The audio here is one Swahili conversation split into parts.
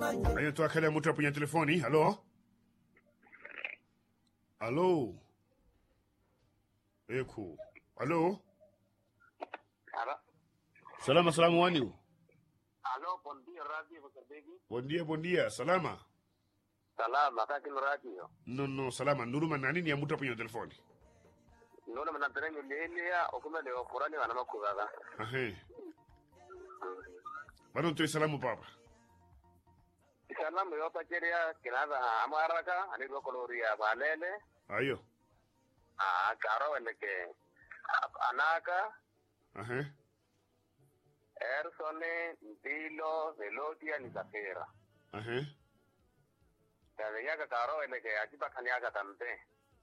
Ayo tuakale mtu hapo kwenye telefoni. Halo? Halo? Eku. Halo? Alo, Salama salamu wani? alo, buen día, radio, José Begi. Buen dia, buen dia. Salama? Salama, kaki no radio. No, no, salama. Nuruma nani ni ya mtu hapo kwenye telefoni? Nona mnamperenyo lelia, okume leo kurani wana makugaga. Ahe. Bado ntoe salamu papa. Salamu yo pacheria kinaza amaraka, anirwa koloria valele, Ayo. ah, karo weneke anaka, Ahe. Ersone, Ntilo, Velotia, ni Zafira. Ahe. Kaya yaka karo weneke ajiba kanyaka tamte.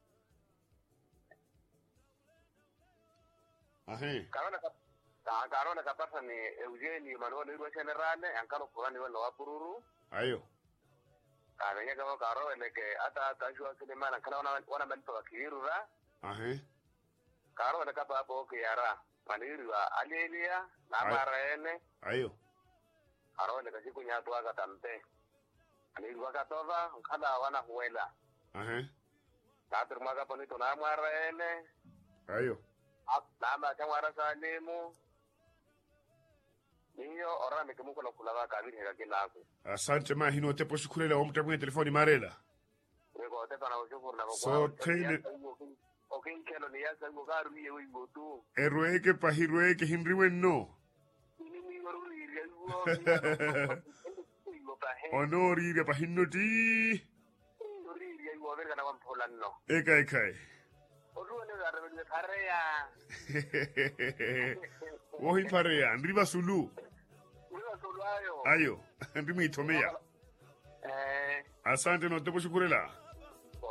Ahe. Karo na kap ka karo na kapasa ni Eugeni Manuel Irwa Generale, ankalo kurani wana wapururu. Ayo. Kanya kama karo weneke ata kashwa sinema kana wana wana mento wakirura. Ahe. karo wene kapa hapo kiyara maniriwa alilia na Ai. marene Ayo. karo wene kasi kunyatu aka tamte anirwa katova nkala wana huela Ahe. natur maka ponito na marene Ayo. nama chamwara salimu niyo ora mikimuko na kulava kabiri heka kilaku Asante ma hino tepo shukurela wa mtu hapo kwenye telefoni marela. weko tepa na ushukuru na So, Taylor- okinkelo ni yasa ngo karu ye wigo tu Erweke pahirweke hinriwe no. ini mi waru ni riyo wigo pa he Onori pa hinnoti. Oriri ai wa verga na wan polanno. Eka ekai. Oru ne ga rebe kare ya. Wohi pare ya. Ndriba sulu. Uwa solo ayo. Ayo. Ndimi itomea. Eh, Asante no tepo shukurela.